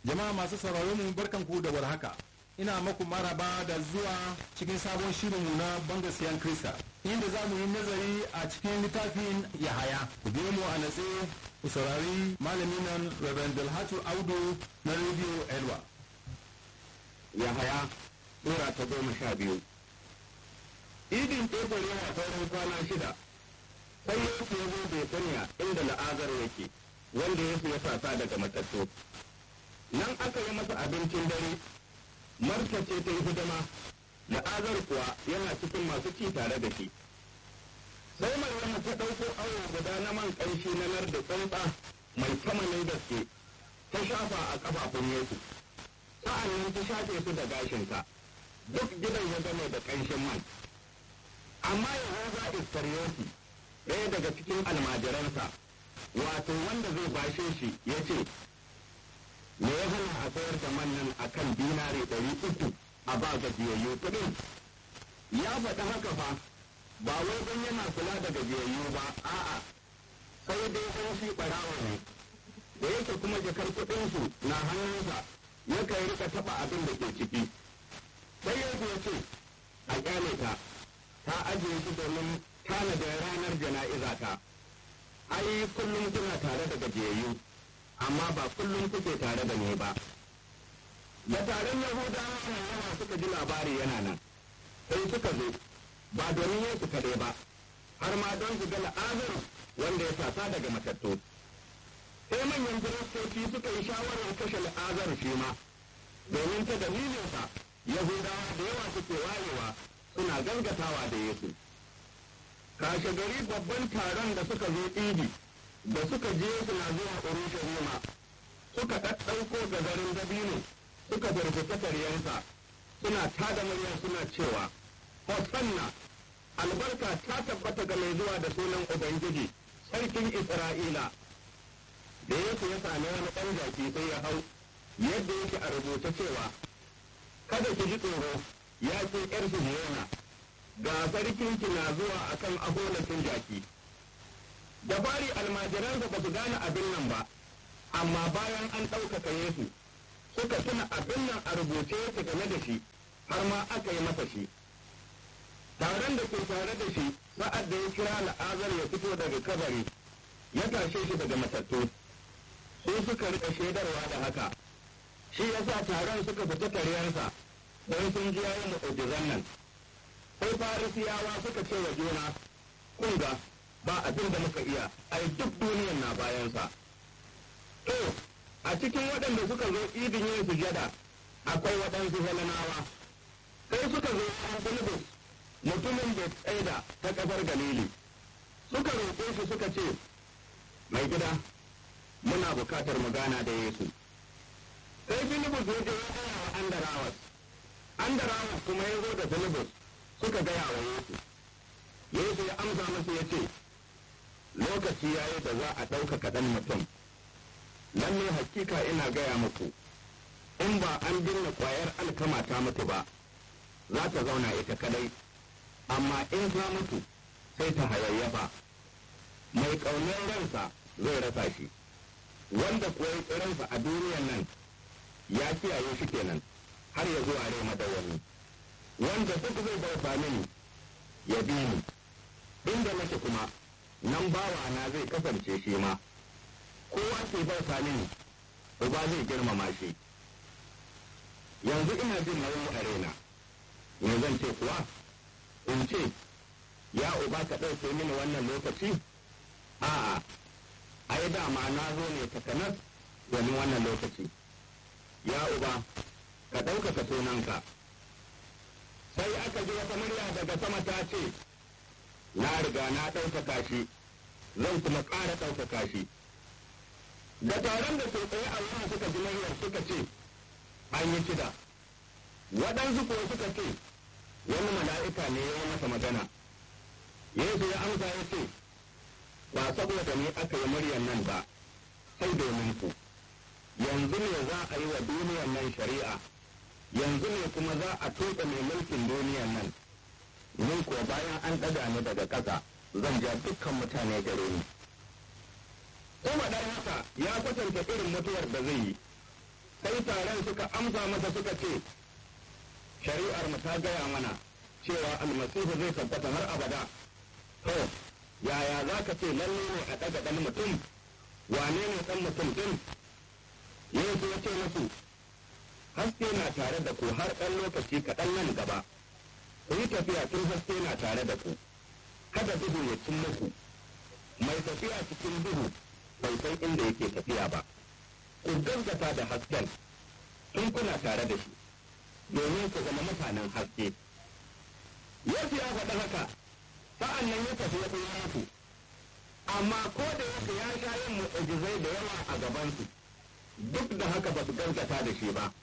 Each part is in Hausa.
Jama'a masu sauraron mu barkanku da warhaka. Ina maku maraba da zuwa cikin sabon shirinmu na banga siyan Krista. Inda za mu yi nazari a cikin littafin Yahaya. Ku biyo mu a natse ku saurari malamin nan Reverend Dalhatu Audu na Radio Elwa. Yahaya Sura ta goma sha biyu. Idin Tefar yana sauran kwana shida, sai Yesu ya zo Betaniya inda la'azar yake, wanda Yesu ya sasa daga matattu. Nan aka yi masa abincin dare, Marta ce ta yi hidima, la'azar kuwa yana cikin masu ci tare da shi. Sai Maryamu ta ɗauko awo guda na man ƙanshi na nar da tsantsa mai tamanin gaske, ta shafa a ƙafafun Yesu. Sa'an nan ta shafe su da gashinta, duk gidan ya gane da ƙanshin man. Amma Yahuza Iskariyoti, ɗaya daga cikin almajiransa, wato wanda zai bashe shi ya ce, Me ya hana a sayar da man nan a kan dinari ɗari uku a ba gajiyayyu kuɗin? Ya faɗi haka fa, ba wai don yana kula da gajiyayyu ba, a'a, sai dai don shi ɓarawa ne. Da yake kuma jakar kuɗinsu na hannunsa, yakan rika taɓa abin da ke ciki. Sai yanzu ya ce, a ƙyale ta, ta ajiye shi domin tanadin ranar jana'iza ta. Ai, kullum kuna tare da gajiyayyu, amma ba kullum kuke tare da ni ba. Da taron Yahudawa nan yawa suka ji labari yana nan, sai suka zo, ba domin Yesu kaɗai ba, har ma don su ga la'azar wanda ya tasa daga matattu. Sai manyan firistoci suka yi shawarar kashe la'azar shi ma, domin ta dalilinsa Yahudawa da yawa suke wayewa suna gangatawa da Yesu. Kashe gari babban taron da suka zo idi da suka je suna zuwa Urushalima suka ɗaɗɗauko gazarin dabino suka firfita karyansa suna tada murya suna cewa Hosanna albarka ta tabbata ga mai zuwa da sunan Ubangiji sarkin Isra'ila da Yesu ya sami wani ɗan jaki sai ya hau yadda yake a rubuta cewa kada ki ji tsoro ya ce ƴar Sihiyona ga sarkinki na zuwa akan aholakin jaki da fari almajiransa ba su gane abin nan ba amma bayan an ɗaukaka Yesu suka tuna abin nan a rubuce yake game da shi har ma aka yi masa shi taron da ke tare da shi sa'ad da ya kira la'azar ya fito daga kabari ya tashe shi daga matattu sai suka rika shaidarwa da haka shi yasa taron suka fita karyarsa don sun ji yayin mu'ujizan nan sai farisiyawa suka ce wa juna kun ga ba abin da muka iya ai duk duniyan na bayansa to a cikin waɗanda suka zo idin yin sujada akwai waɗansu helanawa sai suka zo an bulbus mutumin da tsaida ta ƙasar galili suka roƙe shi suka ce mai gida muna bukatar mu gana da yesu sai filibus ya je ya gaya wa andarawas andarawas kuma ya zo da filibus suka gaya wa yesu yesu ya amsa musu ya ce lokaci ya yi da za a ɗaukaka ɗan mutum lalle hakika ina gaya muku in ba an binne ƙwayar alkama ta mutu ba za ta zauna ita kadai amma in ta mutu sai ta hayayyafa mai ƙaunar ransa zai rasa shi wanda kuwa ya tsiransa a duniyan nan ya kiyaye shi kenan har ya zuwa rai madawwami wanda duk zai bauta mini ya bi ni inda nake kuma nan bawa na zai kasance shi ma kowa ke bauta mini uba zai girmama shi yanzu ina jin nauyi a raina me zan ce kuwa in ce ya uba ka ɗauke mini wannan lokaci a'a ai dama na zo ne takanas domin wannan lokaci ya uba ka ɗaukaka sunanka sai aka ji wata murya daga sama ta ce na riga na ɗaukaka shi zan kuma ƙara ɗaukaka shi da taron da ke tsaye a wurin suka ji muryar suka ce an yi kida waɗansu kuwa suka ce wani mala'ika ne ya yi masa magana yesu ya amsa ya ce ba saboda ni aka yi muryar nan ba sai domin ku yanzu ne za a yi wa duniyar nan shari'a yanzu ne kuma za a tuka mai mulkin duniyar nan ni ko bayan an ɗaga ni daga ƙasa zan ja dukkan mutane gare ni kuma dan haka ya kwatanta irin mutuwar da zai yi sai taron suka amsa masa suka ce shari'ar mu ta gaya mana cewa almasihu zai tabbata har abada to yaya za ka ce lalle ne a ɗaga ɗan mutum wane ne ɗan mutum ɗin yesu ya ce musu haske na tare da ku har ɗan lokaci kaɗan nan gaba ku yi tafiya tun haske na tare da ku kada duhu ya cin muku mai tafiya cikin duhu bai san inda yake tafiya ba ku gaskata da hasken tun kuna tare da shi domin ku zama mutanen haske yesu ya faɗi haka sa'an nan ya tafi ya kuma ku amma ko da yake ya sha yin mu'ujizai da yawa a gabansu duk da haka ba su gaskata da shi ba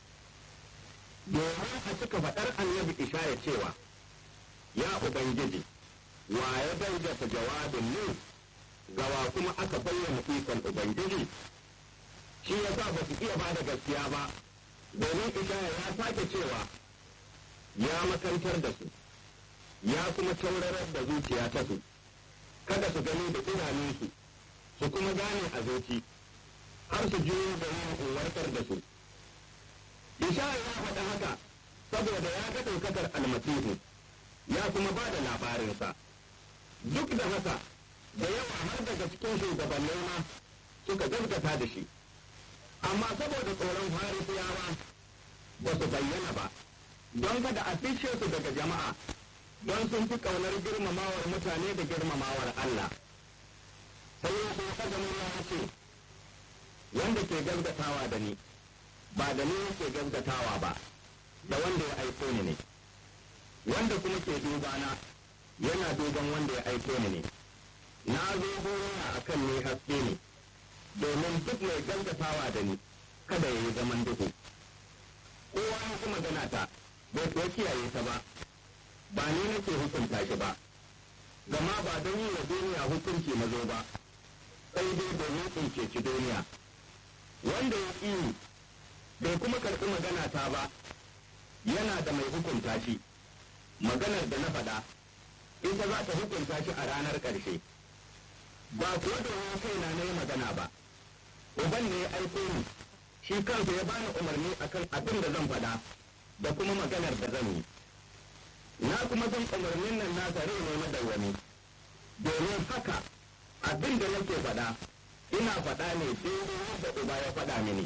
domin a cika faɗar annabi ishaya cewa ya ubangiji wa ya gaskata jawabin ne gawa kuma aka bayyana ikon ubangiji shi ya sa ba su iya ba da gaskiya ba domin ishaya ya sake cewa ya makantar da su ya kuma taurarar da zuciya ta su kada su gani da idanunsu su kuma gane a zuci har su juyo da yin uwarkar da su ishaya ya faɗa haka saboda ya ga ɗaukakar almasihu ya kuma ba da labarinsa duk da haka da yawa har daga cikin shugabannin ma suka gaskata da shi amma saboda tsoron farisiyawa ba su bayyana ba don kada a fishe su daga jama'a don sun fi ƙaunar girmamawar mutane da girmamawar Allah sai ya kuma kada ya ce wanda ke gaskatawa da ni ba da ni yake gaskatawa ba da wanda ya aiko ni ne wanda kuma ke dubana yana duban wanda ya aiko ni ne na zo duniya a kan ne haske ne domin duk mai gaskatawa da ni kada ya yi zaman duhu kowa ya kuma gana ta bai kuwa kiyaye ta ba ba ni nake hukunta shi ba gama ba don yi wa duniya hukunci na zo ba sai dai domin in ceci duniya wanda ya ƙi bai kuma karɓi magana ta ba yana da mai hukunta shi maganar da na faɗa ita za ta hukunta shi a ranar ƙarshe ba kuwa domin kaina na yi magana ba uban ne ya aiko ni shi kansa ya bani umarni akan abin da zan faɗa da kuma maganar da zan yi na kuma san umarnin nan nasa rai ne madawwami domin haka abin da nake faɗa ina faɗa ne daidai yadda uba ya faɗa mini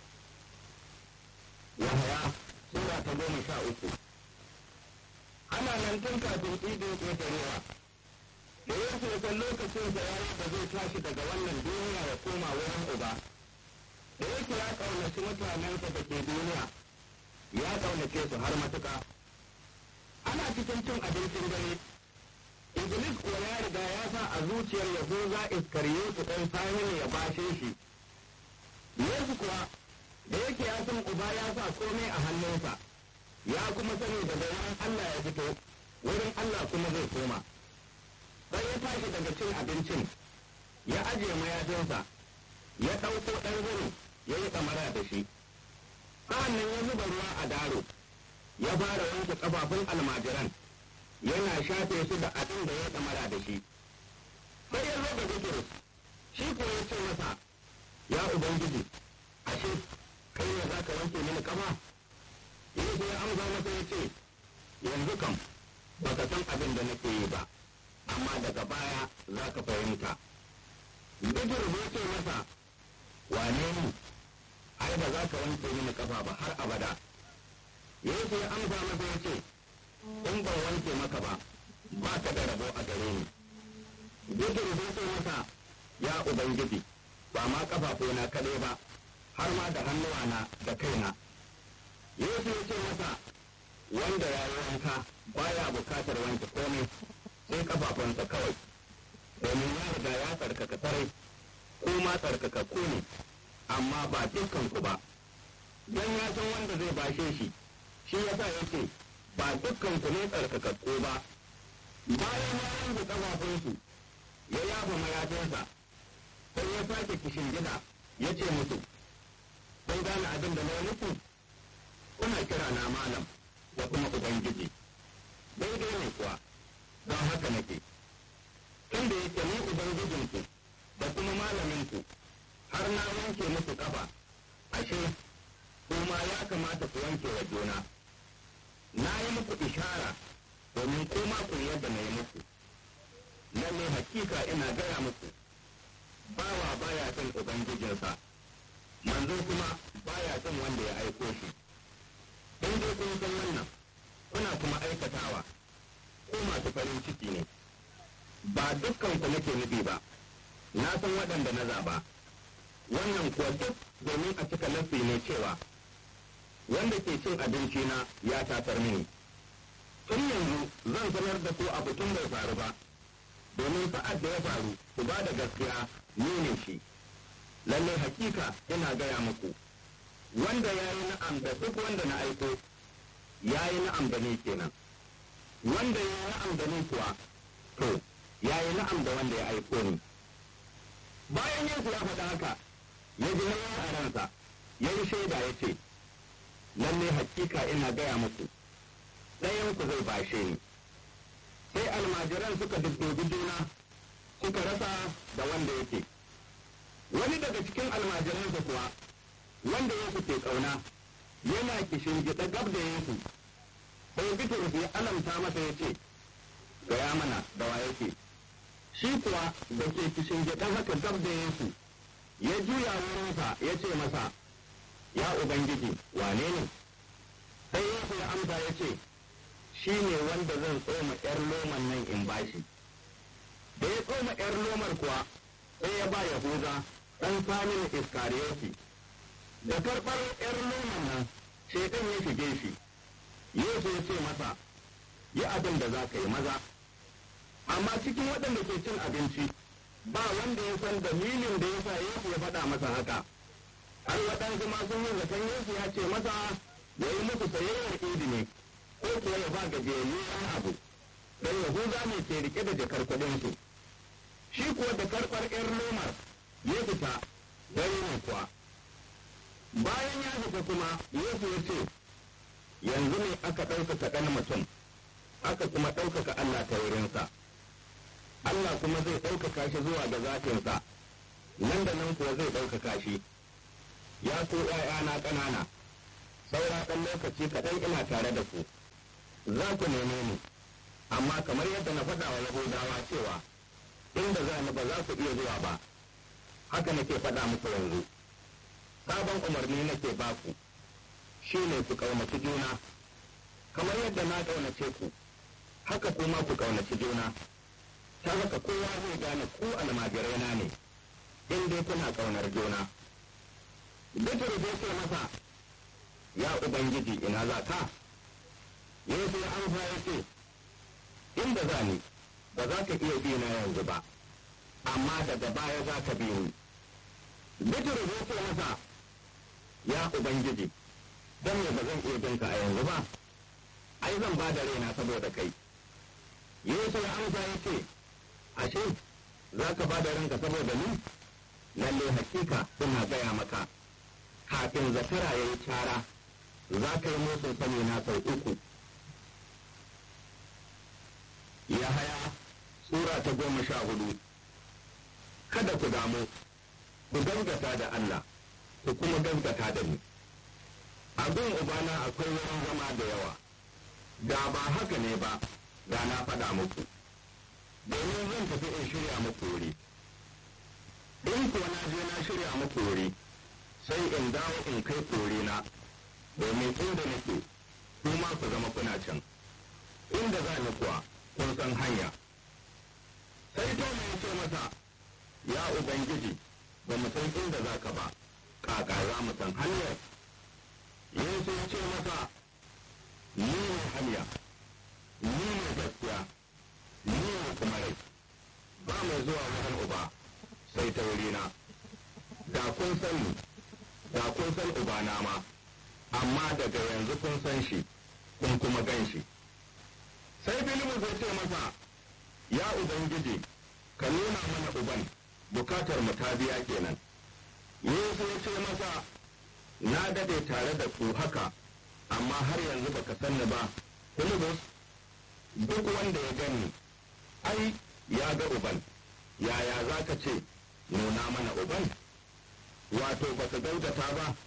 Yahaya Sura ta goma sha uku Ana nan tun kafin idin ƙetarewa da ya san lokacin da ya da zai tashi daga wannan duniya ya koma wurin uba da yake ya ƙaunaci mutanensa da ke duniya ya ƙaunace su har matuƙa ana cikin cin abincin dare Iblis kuwa ya riga ya sa a zuciyar Yahuza Iskariyotu ɗan Saminu ya bashe shi. Yesu kuwa da yake ya san uba ya sa komai a hannunsa, ya kuma sani daga wurin Allah ya fito, wurin Allah kuma zai koma. Sai ya tashi daga cin abincin, ya ajiye mayafinsa, ya ɗauko ɗan zuru ya yi kamara da shi. Sa'an nan ya zuba ruwa a daro, ya fara wanke ƙafafun almajiran. yana shafe su da abin da ya kamara da shi sai ya zo da Bitrus shi ko ya ce masa ya ubangiji ashe kai ne za ka wanke mini kafa Yesu ya amsa masa ya ce yanzu kam ba ka san abin da nake yi ba amma daga baya za ka fahimta Bitrus ya ce masa wane ni ai ba za ka wanke mini kafa ba har abada Yesu ya amsa masa ya ce in ban wanke maka ba ba ka da rabo a gare ni Bitrus ya ce masa ya ubangiji ba ma kafafuna kaɗai ba har ma da hannuwana da kaina Yesu ya ce masa wanda ya yi wanka baya bukatar wanke komai sai kafafunsa kawai domin ya riga ya tsarkaka sarai ko ma tsarkakakku ne amma ba dukkan ku ba don ya san wanda zai bashe shi shi yasa yake ba dukkan ku ne tsarkakakku ba bayan ya yanke kafafunsu ya yafa mayafinsa sai ya sake kishin gida ya ce musu kun gane abin da na muku kuna kira na malam da kuma ubangiji daidai ne kuwa don haka nake tunda yake ni ubangijinku da kuma malaminku har na wanke muku kafa ashe kuma ya kamata ku wanke wa juna na yi muku ishara domin koma ku yadda na yi muku lalle hakika ina gaya muku bawa baya son ubangijinsa manzo kuma baya son wanda ya aiko shi in dai kun san wannan kuna kuma aikatawa ko masu farin ciki ne ba dukkan ku nake nufi ba na san waɗanda na zaba wannan kuwa duk domin a cika lafi ne cewa wanda ke cin abinci na ya tatar mini tun yanzu zan sanar da ku abu tun bai faru ba domin sa'ad da ya faru ku ba da gaskiya ni ne shi lalle hakika ina gaya muku wanda ya yi na'am da duk wanda na aiko ya yi na'am da ni kenan wanda ya yi na'am da ni kuwa to ya yi na'am da wanda ya aiko ni bayan yesu ya faɗa haka ya ji nauyin a ransa ya yi shaida ya ce lalle hakika ina gaya muku ɗayan ku zai bashe ni sai almajiran suka duddubi juna suka rasa da wanda yake wani daga cikin almajiransa kuwa wanda yesu ke ƙauna yana kishin gida gab da yesu sai bitrus ya alamta masa ya ce gaya mana da wa yake shi kuwa da ke kishin gida haka gab da yesu ya juya wurinsa ya ce masa ya ubangiji wane ne sai yesu ya amsa ya ce shi ne wanda zan tsoma ‘yar loman nan in bashi. Da ya tsoma ‘yar lomar kuwa sai ya ba Yahuza ɗan samin Iskariyoti. Da karɓar ‘yar loman nan, shaitan ya shige shi. Yesu ya ce masa, yi abin da za ka yi maza. Amma cikin waɗanda ke cin abinci, ba wanda ya san dalilin da ya sa Yesu ya faɗa masa haka. Har waɗansu ma sun yi zaton Yesu ya ce masa ya yi musu sayayyar idi ne. ko kuwa ya ba gajiyayyu wani abu don yahuza ne ke rike da jakar kuɗinsu shi kuwa da karɓar ƴar lomar ya fita dare ne kuwa bayan ya fita kuma yesu ya ce yanzu ne aka ɗaukaka ɗan mutum aka kuma ɗaukaka allah ta wurinsa allah kuma zai ɗaukaka shi zuwa ga zafinsa nan da nan kuwa zai ɗaukaka shi ya ko ‘ya'yana ƙanana saura ɗan lokaci kaɗan ina tare da ku za ku neme ni amma kamar yadda na faɗa wa yahudawa cewa inda za ni ba za ku iya zuwa ba haka nake faɗa muku yanzu sabon umarni nake ba ku shi ne ku ƙaunaci juna kamar yadda na ƙaunace ku haka kuma ku ƙaunaci juna ta haka kowa zai gane ku almajirai na ne in dai kuna ƙaunar juna Bitrus ya ce masa ya ubangiji ina za ka yesu ya amsa ya ce inda za ni ba za ka iya bi na yanzu ba amma daga baya za ka bi ni bitrus ya ce masa ya ubangiji don me ba zan iya bin ka a yanzu ba ai zan ba da raina saboda kai yesu ya amsa ya ce ashe za ka ba da ranka saboda ni lalle hakika ina gaya maka kafin zakara ya yi cara za ka yi motsin sani na sau uku ya haya Sura ta goma sha hudu kada ku damu ku gaskata da Allah ku kuma gaskata da ni abin ubana akwai wurin zama da yawa da ba haka ne ba da na faɗa muku domin zan tafi in shirya muku wuri in kuwa na je na shirya muku wuri sai in dawo in kai kore na domin inda nake kuma ku zama kuna can inda za ni kuwa kun san hanya sai to mai ce masa ya ubangiji ba mu san inda za ka ba kaka za mu san hanyar yesu ya ce masa ni ne hanya ni ne gaskiya ni ne kuma rai ba mai zuwa wajen uba sai ta wurina da kun sani da kun san ubana ma amma daga yanzu kun san shi kun kuma gan shi sai filimu zai ce masa ya ubangiji ka nuna mana uban bukatar mu ta biya kenan yesu ya ce masa na dade tare da ku haka amma har yanzu baka sanni ba filibus duk wanda ya gani ai ya ga uban yaya za ka ce nuna mana uban wato baka gautata ba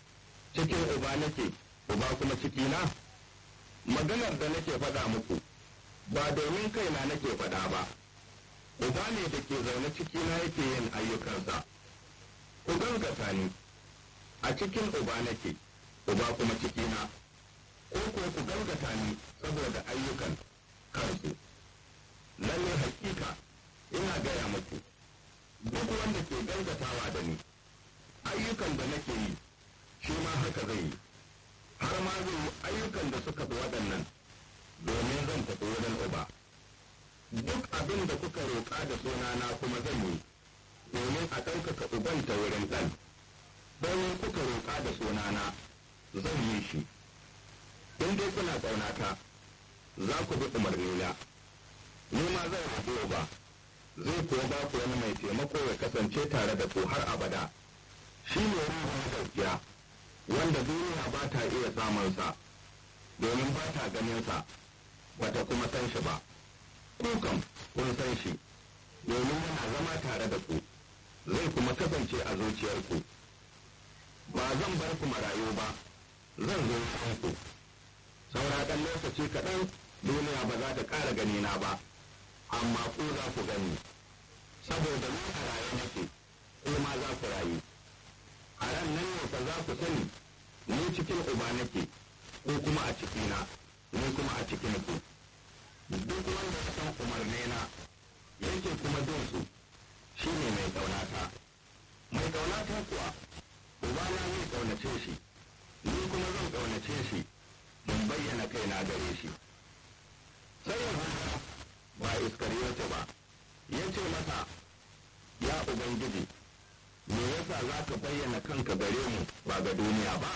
cikin uba nake uba kuma cikina maganar da nake faɗa muku ba domin kaina nake faɗa ba uba ne da ke zaune cikina yake yin ayyukansa ku gaskata ni a cikin uba nake uba kuma cikina ko ko ku gaskata ni saboda ayyukan kansu lalle hakika ina gaya muku duk wanda ke gaskatawa da ni ayyukan da nake yi shi ma haka zai yi har ma zai yi ayyukan da suka fi waɗannan domin zan tafi wurin uba duk abin da kuka roƙa da sunana kuma zan yi domin a ɗaukaka uban ta wurin ɗan domin kuka roƙa da sunana zan yi shi in dai kuna ƙaunata za ku bi umarnina ni ma zan roƙi uba zai kuwa ba ku wani mai taimako ya kasance tare da ku har abada shi ne ruhun gaskiya wanda duniya ba ta iya samunsa domin ba ta ganinsa ba ta kuma san shi ba ku kam kun san shi domin yana zama tare da ku zai kuma kasance a zuciyarku ba zan bar ku marayu ba zan zo ku saura ɗan lokaci kaɗan duniya ba za ta ƙara ganina ba amma ku za ku gani saboda ni a raye nake ko ma za ku rayu a ran nan ne fa za ku sani ni cikin uba nake ko kuma a cikina ni kuma a cikin ku duk wanda ya san umarnena yake kuma bin su shine mai ƙaunata mai ƙaunata kuwa ubana zai ƙaunace shi ni kuma zan ƙaunace shi mun bayyana kaina gare shi sai yahuda ba iskariyota ba ya ce masa ya ubangiji me yasa za ka bayyana kanka gare mu ba ga duniya ba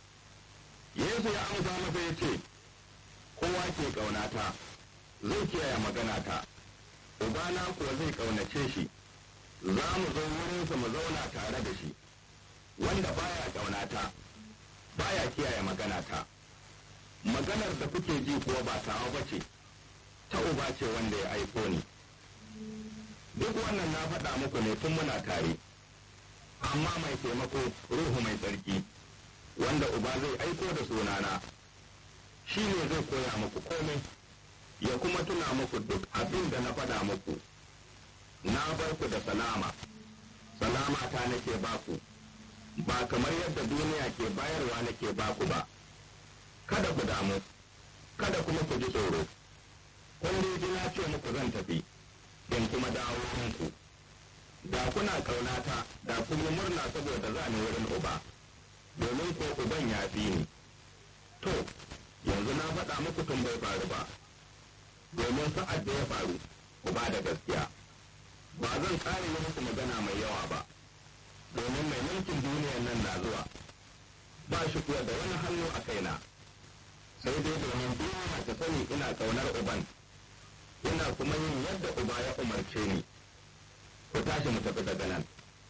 yesu ya amsa masa ya ce kowa ke ƙaunata zai kiyaye maganata ubana kuwa zai ƙaunace shi za mu zo wurinsa mu zauna tare da shi wanda baya ƙaunata baya kiyaye maganata maganar da kuke ji kuwa ba tawa ba ce ta uba ce wanda ya aiko ni duk wannan na faɗa muku ne tun muna tare amma mai taimako ruhu mai tsarki wanda uba zai aiko da sunana shi ne zai koya muku komai ya kuma tuna muku duk abin da na faɗa muku na bar ku da salama salama ta nake baku ba kamar yadda duniya ke bayarwa nake baku ba kada ku damu kada kuma ku ji tsoro kun dai ji na ce muku zan tafi in kuma dawo muku da kuna ƙaunata da kun yi murna saboda za ni wurin uba domin ko uban ya fi ni to yanzu na faɗa muku tun bai faru ba domin sa'ad da ya faru ku ba da gaskiya ba zan ƙara yi muku magana mai yawa ba domin mai mulkin duniyar nan na zuwa ba shi kuwa da wani hannu a kaina sai dai domin duniya ta sani ina ƙaunar uban ina kuma yin yadda uba ya umarce ni ku tashi mu tafi daga nan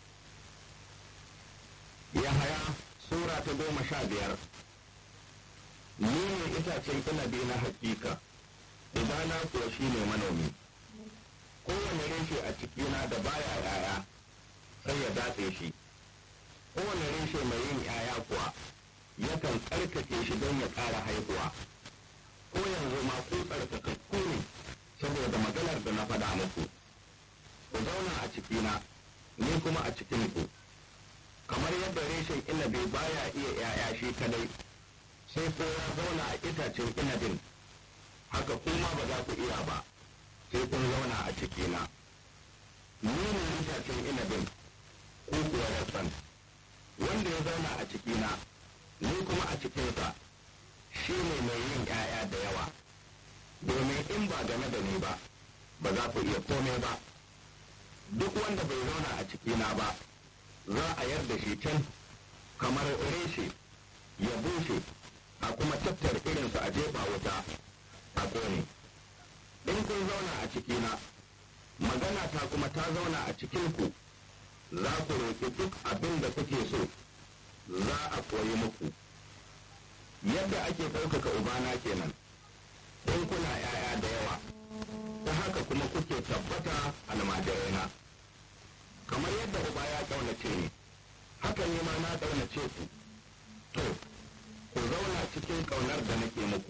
yahaya sura ta goma sha biyar ni ne itacen inabi na hakika ubana kuwa shi ne manomi kowane reshe a cikina da baya yaya sai ya datse shi kowane reshe mai yin yaya kuwa yakan tsarkake shi don ya ƙara haihuwa ko yanzu ma ku tsarkakakku ne saboda maganar da na faɗa muku ku zauna a cikina ni kuma a cikinku kamar yadda reshen inabi baya iya yaya shi kadai sai ko ya zauna a itacen inabin haka kuma ba za ku iya ba sai kun zauna a cikina ni ne itacen inabin ko kuwa rassan wanda ya zauna a cikina ni kuma a cikinsa shi ne mai yin ‘ya'ya da yawa domin in ba game da ni ba ba za ku iya kome ba duk wanda bai zauna a cikina ba za a yarda shi can kamar reshe ya bushe a kuma tattar irinsu a jefa wuta a kone in kun zauna a cikina magana ta kuma ta zauna a cikinku za ku roƙi duk abin da kuke so za a koyi muku yadda ake ɗaukaka ubana kenan in kuna ‘ya'ya da yawa ta haka kuma kuke tabbata almajiraina kamar yadda uba ya ƙaunace ni haka ne ma na ƙaunace ku to ku zauna cikin ƙaunar da nake muku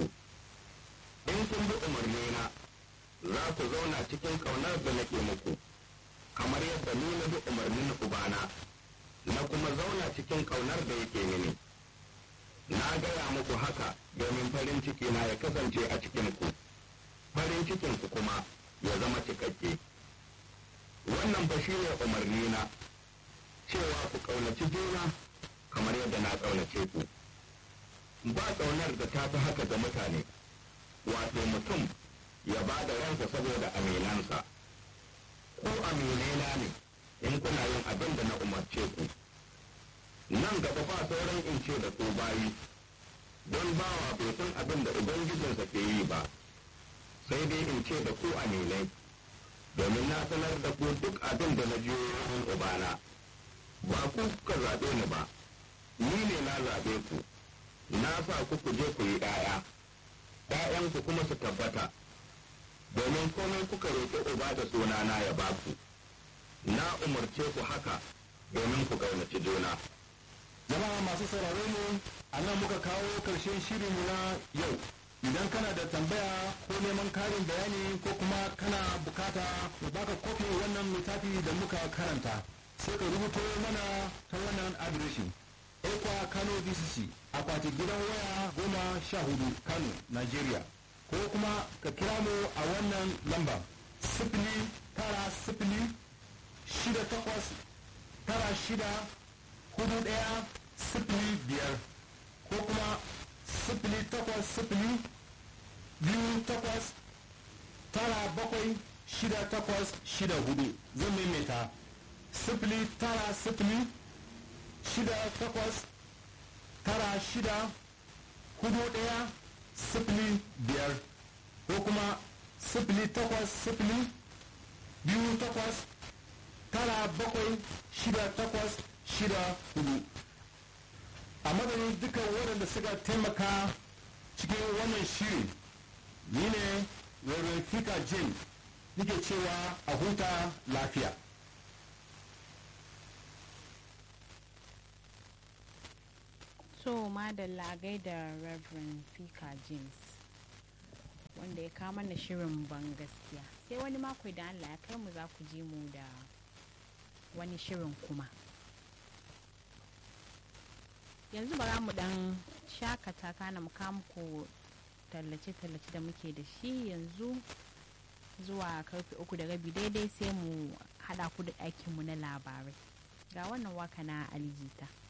in kun bi umarnina za ku zauna cikin ƙaunar da nake muku kamar yadda ni na bi umarnin ubana na kuma zauna cikin ƙaunar da yake mini na gaya muku haka domin farin ciki na ya kasance a cikinku farin cikinku kuma ya zama cikakke wannan ba shi ne umarnina cewa ku ƙaunaci juna kamar yadda na ƙaunace ku ba ƙaunar da ta fi haka ga mutane wato mutum ya ba da ransa saboda aminansa ko aminena ne in kuna yin abin da na umarce ku nan gaba ba sauran in ce da ku bayi don bawa bai san abin da ubangijinsa ke yi ba sai dai in ce da ku aminai domin na sanar da ku duk abin da na jiyo wurin ubana ba ku kuka zaɓe ni ba ni ne na zaɓe ku na sa ku ku je ku yi ɗaya ‘ya'yanku kuma su tabbata domin komai kuka roƙi uba da sunana ya ba ku na umarce ku haka domin ku ƙaunaci juna jama'a masu sauraro mu a nan muka kawo karshen shirinmu na yau idan kana da tambaya ko neman karin bayani ko kuma kana bukata mu baka kofin wannan littafi da muka karanta sai ka rubuto mana ta wannan adireshin ekwa kano dcc akwati gidan waya goma sha hudu kano nigeria ko kuma ka kira mu a wannan lamba sifili tara sifili shida takwas tara shida hudu ɗaya sifili biyar ko kuma sifili takwas sifili biyu takwas tara bakwai shida takwas shida hudu zan maimaita sifili tara sifili shida takwas tara shida hudu ɗaya sifili biyar ko kuma sifili takwas sifili biyu takwas tara bakwai shida takwas shida hudu a madadin dukkan waɗanda suka taimaka cikin wannan shirin ni ne Reverend Fika Jane nike cewa a huta lafiya. So madalla gaida Reverend Fika James wanda ya kama na shirin ban gaskiya sai wani mako da Allah ya kai mu za ku ji mu da wani shirin kuma. yanzu bara mu dan shakata kana mu muku tallace-tallace da muke da shi yanzu zuwa karfe uku da rabi daidai sai mu hada ku da ɗakinmu na labarai ga wannan waka na alijita